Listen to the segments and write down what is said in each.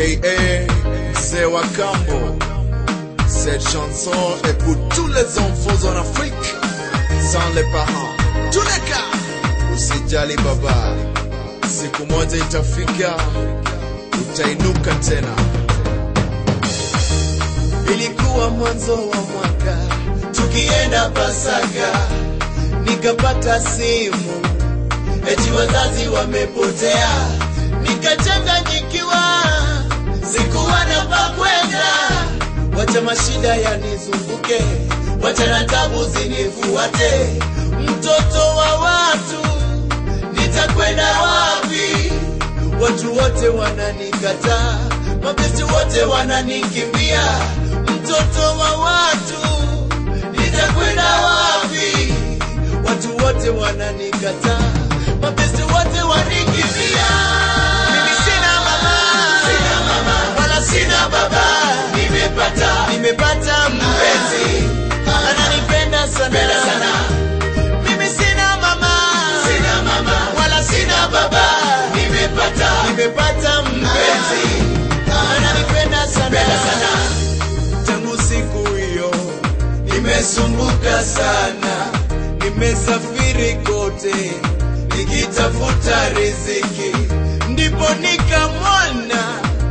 aka mzee wa kambo. Cette chanson est pour tous les enfants en Afrique, sans les parents. Tous les cas, usijali baba, siku moja itafika, utainuka tena. Ilikuwa mwanzo wa mwaka tukienda Pasaka, nikapata simu eti wazazi wamepotea, nikachanganyikiwa, sikuwa na pa kwenda. Wacha mashida yanizunguke, wacha na tabu zinifuate, mtoto wa watu nitakwenda wapi? Watu wote wananikataa, mabesti wote wananikimbia, mtoto wa watu nitakwenda wapi? Watu wote wananikataa, mabesti wote wanikimbia. Mimi sina mama, sina mama wala sina baba, nimepata nimepata mpenzi ananipenda sana sana. Mimi sina mama, sina mama wala sina baba, nimepata nimepata mpenzi ananipenda sana sana. Tangu siku hiyo nimesumbuka sana, nimesafiri kote nikitafuta riziki, ndipo nikamwona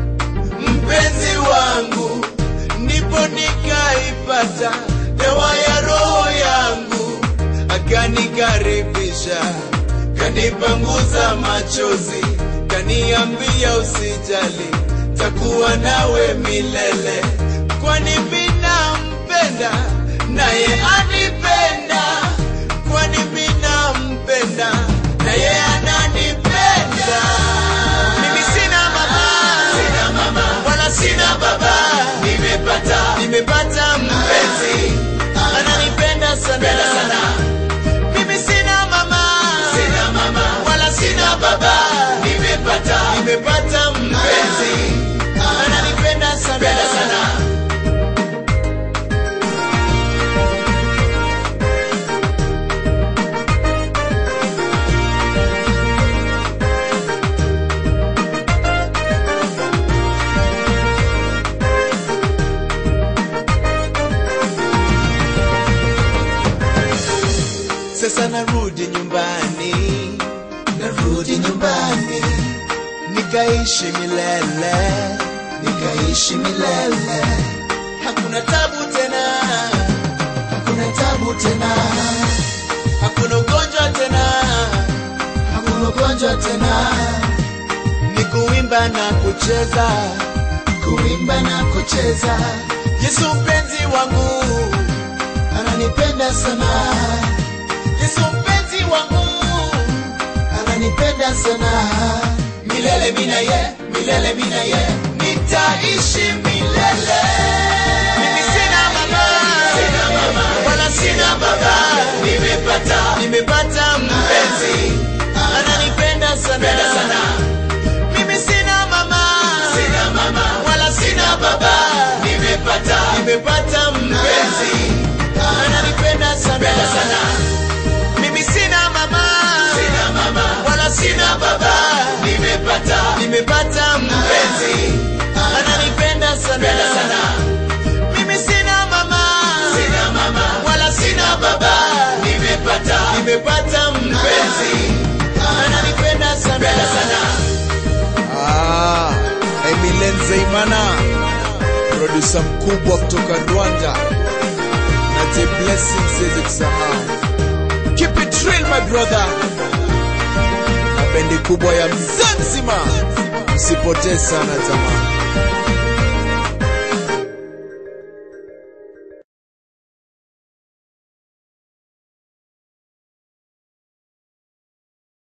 mpenzi wangu, ndipo nikaipata dawa ya roho yangu, akanikaribisha, kanipanguza machozi, kaniambia usijali, takuwa nawe milele, kwani mimi nampenda naye anipenda, kwani mimi nampenda naye ananipenda. Mimi sina mama, sina mama wala sina baba, nimepata nimepata mpenzi ananipenda sana sana. Mimi sina mama, sina mama wala sina baba, nimepata nimepata mpenzi ananipenda sana sana. Sasa narudi nyumbani, narudi nyumbani, nikaishi milele, nikaishi milele. Hakuna tabu tena, hakuna tabu tena, hakuna ugonjwa tena, hakuna ugonjwa tena. Ni kuimba na kucheza, kuimba na kucheza. Yesu mpenzi wangu ananipenda sana. Yesu mpenzi wangu ananipenda sana, milele mina ye, milele mina ye, nitaishi milele. Mimi sina mama, sina mama wala sina baba, nimepata nimepata mpenzi ananipenda sana sana. Mimi sina mama, sina mama wala sina baba, nimepata nimepata mpenzi ananipenda sana sana. Mimi sina mama, sina mama wala sina baba, nimepata nimepata mpenzi ananipenda sana sana. Mimi sina mama, sina mama wala sina baba, nimepata nimepata mpenzi ananipenda sana sana. Ah, Emile Nzeimana, producer mkubwa kutoka Rwanda, na The Blessing siwezi kusahau. Keep it real my brother, na bendi kubwa ya Mzanzima, msipotee sana jamaa.